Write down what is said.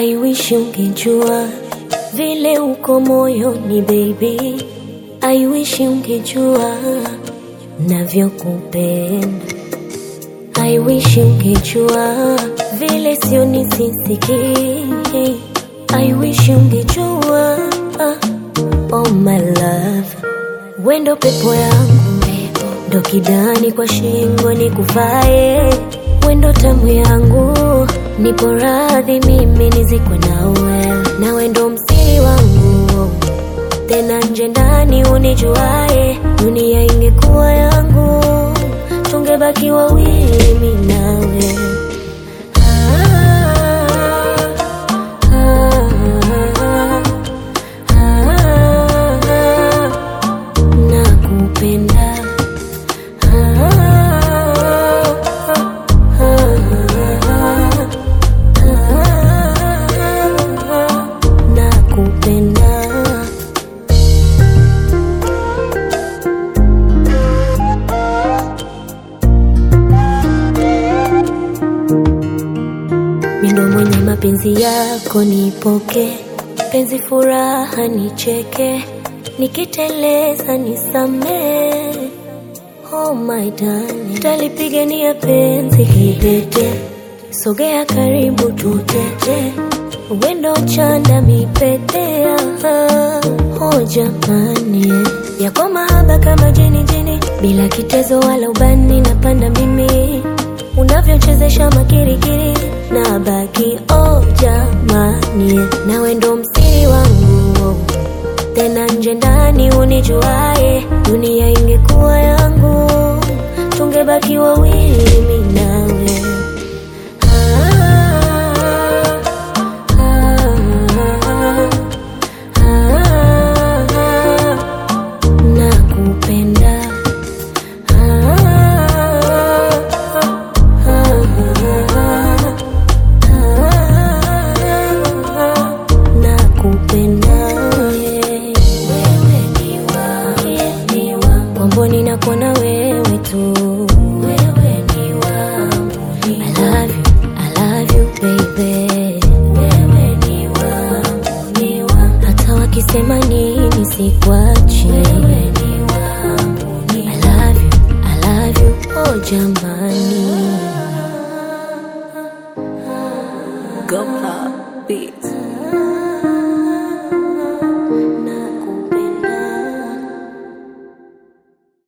I wish ungejua vile uko moyoni baby, I wish ungejua navyokupenda. I wish ungejua vile sioni sisikii. I wish ungejua oh my love, wendo pepo yangu ndo kidani kwa shingo ni kuvae, wendo tamu yangu, nipo radhi mimi nizikwe nawe, na wendo msiri wangu tena nje ndani unijuae, dunia ingekuwa yangu, tungebaki wawili mimi nawe. Ah, ah, ah, ah, nakupenda. Ah, ah, ah, ah, nakupenda. Mindo mwenye mapenzi yako nipoke, penzi furaha nicheke, nikiteleza nisamee. Oh my darling, talipigania penzi kidete, sogea karibu tutete, wendo chanda mipete. aha. Oh jamani, yako mahaba kama jini jini, bila kitezo wala ubani, napanda mimi unavyochezesha makirikiri na baki oh jamani, na wendo msiri wangu tena nje ndani unijuae, dunia ingekuwa yangu, tungebaki wawili mimi nawe. Ah, ah, ah, ah, nakupenda. nakupenda wewe ni wangu kwamboni nakuona wewe tu wewe ni wangu I love you, I love you baby wewe ni wangu ni wangu hata wakisema nini sikwa